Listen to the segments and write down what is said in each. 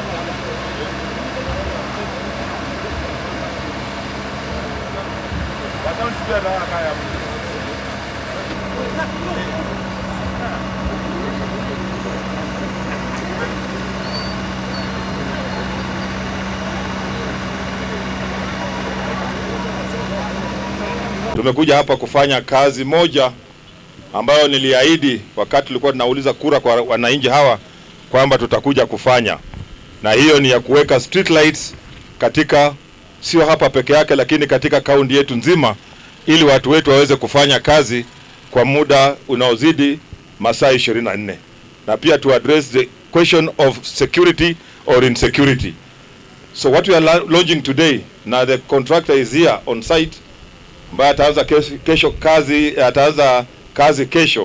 Tumekuja hapa kufanya kazi moja ambayo niliahidi wakati tulikuwa tunauliza kura kwa wananchi hawa kwamba tutakuja kufanya, na hiyo ni ya kuweka street lights katika, sio hapa peke yake, lakini katika kaunti yetu nzima, ili watu wetu waweze kufanya kazi kwa muda unaozidi masaa 24 na pia to address the question of security or insecurity. So what we are la- launching today, na the contractor is here on site ambaye ataanza kesho, kesho kazi ataanza kazi kesho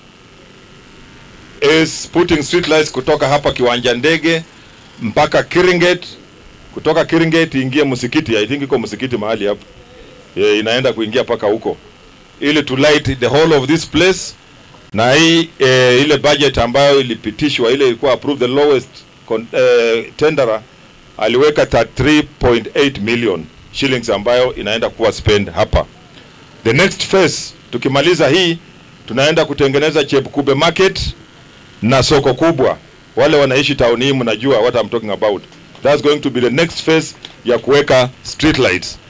is putting street lights kutoka hapa kiwanja ndege mpaka Kiringet, kutoka Kiringet iingie msikiti. I think iko msikiti mahali hapo yeah, inaenda kuingia mpaka huko ili to light the whole of this place na hii eh, ile budget ambayo ilipitishwa ile ilikuwa approved the lowest con, eh, tenderer aliweka 33.8 million shillings ambayo inaenda kuwa spend hapa. The next phase tukimaliza hii tunaenda kutengeneza Chepkube market na soko kubwa. Wale wanaishi town hii mnajua what I'm talking about. That's going to be the next phase ya kuweka street lights.